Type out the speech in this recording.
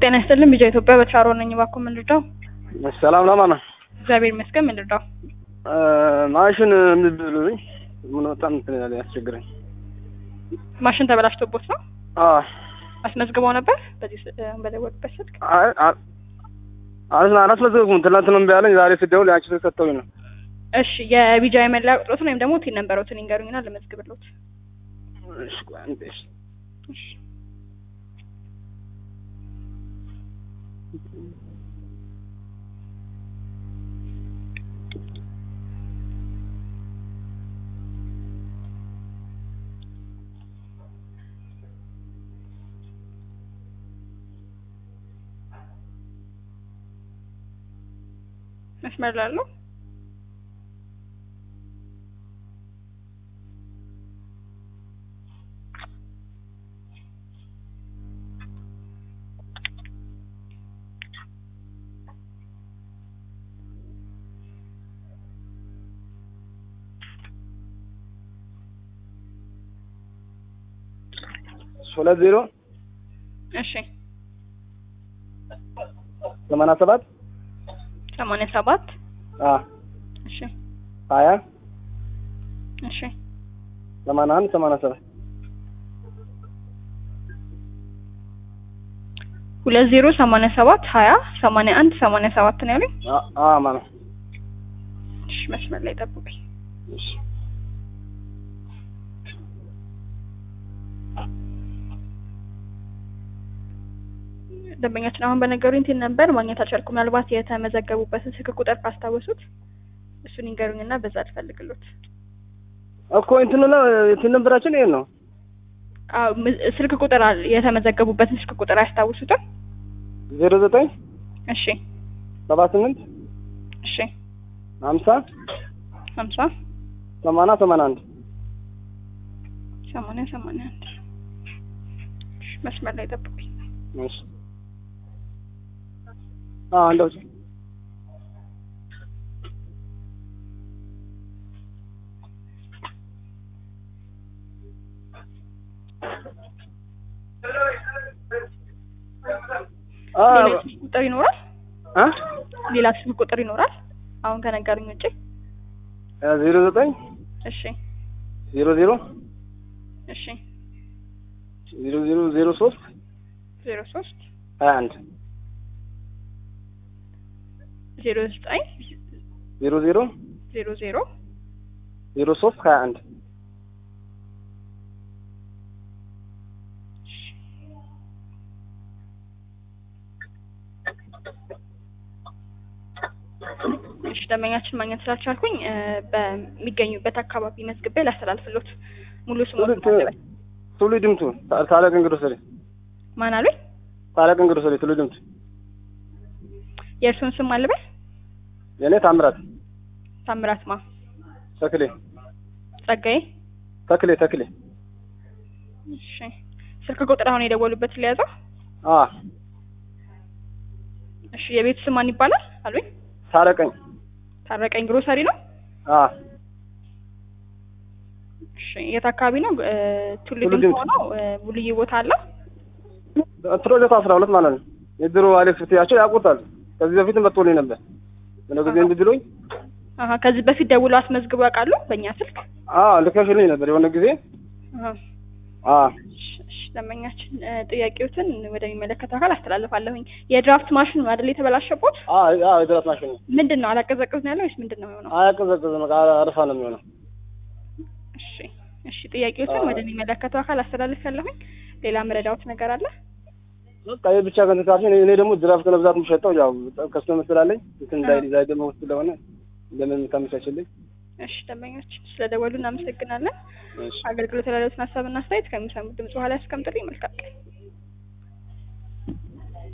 ጤና ይስጥልን ቢጃ ኢትዮጵያ በተራሮ ነኝ። እባክዎ ምን ልርዳው? ሰላም ለማ ነው። እግዚአብሔር ይመስገን። ምን ልርዳው? ማሽን የምብሉኝ ምን በጣም እንትን ያለ ያስቸግረኝ። ማሽን ተበላሽቶቦት ነው? አዎ አስመዝግበው ነበር በዚህ ስ- እ፣ በደወሉበት ስልክ? አይ- አ- አላስ- አላስመዘግኩም። ትናንት ነው እምቢ አለኝ። ዛሬ ስደውል ያንቺ ስልክ ሰጥተውኝ ነው። እሺ የቢጃ የመለያ ቁጥሮትን ወይም ደግሞ ቲን ነንበሮትን ይንገሩኝና ልመዝግብሎት። እሺ ቆይ አንዴ እሺ። እሺ መስመር ላለው ሁለት ዜሮ እሺ ሰማንያ ሰባት ሰማንያ ሰባት አ እሺ ሀያ እሺ ሰማንያ አንድ ሰማንያ ሰባት ሁለት ዜሮ ሰማንያ ሰባት ሀያ ሰማንያ አንድ ሰማንያ ሰባት ነው ያሉኝ። አ- አ ማለት እሺ መስመር ላይ ጠብቁኝ። እሺ ደንበኛችን አሁን በነገሩኝ ቲን ነበር ማግኘት አልቻልኩም። ምናልባት የተመዘገቡበትን ስልክ ቁጥር ካስታወሱት እሱን ይንገሩኝና በዛ ልፈልግሎት። እኮ እንትኑ ነው እንትን ነበራችን ይሄን ነው አዎ ም- ስልክ ቁጥር አለ። የተመዘገቡበትን ስልክ ቁጥር አያስታውሱትም? ዜሮ ዘጠኝ እሺ ሰባ ስምንት እሺ ሀምሳ ሀምሳ ሰማንያ ሰማንያ አንድ ሰማንያ ሰማንያ አንድ እሺ መስመር ላይ ጠብቁኝ። እሺ አ እንደው አ ሌላ ስልክ ቁጥር ይኖራል? አ ሌላ ስልክ ቁጥር ይኖራል? አሁን ከነገሩኝ ውጪ? ዜሮ ዘጠኝ እሺ ዜሮ ዜሮ እሺ ዜሮ ዜሮ ዜሮ ሶስት ዜሮ ሶስት ሀያ አንድ ዜሮ ዘጠኝ ዜሮ ዜሮ ዜሮ ዜሮ ዜሮ ሶስት ሀያ አንድ እሺ ደንበኛችን ማግኘት ስላልቻልኩኝ እ፣ በሚገኙበት አካባቢ መዝግቤ ላስተላልፍሎት። ሙሉ ስሞት ትውልድ ትውልድ ድምቱ ታላቅ እንግዶ ሰሪ ማን አሉኝ? ታላቅ እንግዶ ሰሪ ትውልድ ድምቱ የእርሱን ስም አልበል። የኔ ታምራት ታምራት ማ ተክሌ ጸጋዬ። ተክሌ ተክሌ እሺ ስልክ ቁጥር አሁን የደወሉበት ሊያዘው። አ እሺ የቤት ስም ማን ይባላል አሉኝ? ታረቀኝ ታረቀኝ ግሮሰሪ ነው። አ እሺ የት አካባቢ ነው? እ፣ ቱሉ ቱሉ ዲምቱ ዲምቱ። ነው። እ፣ ሙሉዬ ቦታ አለው። ፕሮጀክት አስራ ሁለት ማለት ነው የድሮ አሌክስ ፍትያቸው ያውቁታል ከዚህ በፊት መጥቶልኝ ነበር ምን ጊዜ እንድድሎኝ አሀ ከዚህ በፊት ደውሎ አስመዝግቦ ያውቃሉ በእኛ ስልክ? አ ልከሽልኝ ነበር የሆነ ጊዜ አሀ አ እሺ፣ እሺ፣ ደንበኛችን እ፣ ጥያቄዎትን ወደሚመለከተው አካል አስተላልፋለሁኝ። የድራፍት ማሽን ነው አይደል የተበላሸቦት? አ አ የድራት ማሽን ነው ምንድን ነው አላቀዘቅዝ ነው ያለው ወይስ ምንድን ነው የሆነው? አያቀዘቅዝም በቃ አረፋ ነው የሚሆነው እሺ፣ እሺ ጥያቄዎትን አዎ። ወደሚመለከተው አካል አስተላልፋለሁኝ። ሌላ መረዳዎት ነገር አለ? በቃ ይሄ ብቻ ከንትካችን እኔ ደግሞ ድራፍት ለብዛት የምሸጠው ያው ከስተመር ስላለኝ እንትን እንዳይ ዲዛይ ደግሞ ስለሆነ ለምን ታመቻችልኝ እሺ ደንበኛችን ስለደወሉ እናመሰግናለን። እሺ አገልግሎት ያላለዎትን ሀሳብና አስተያየት ከሚሰሙት ድምጽ በኋላ ያስቀምጡልኝ። መልካም ቀን።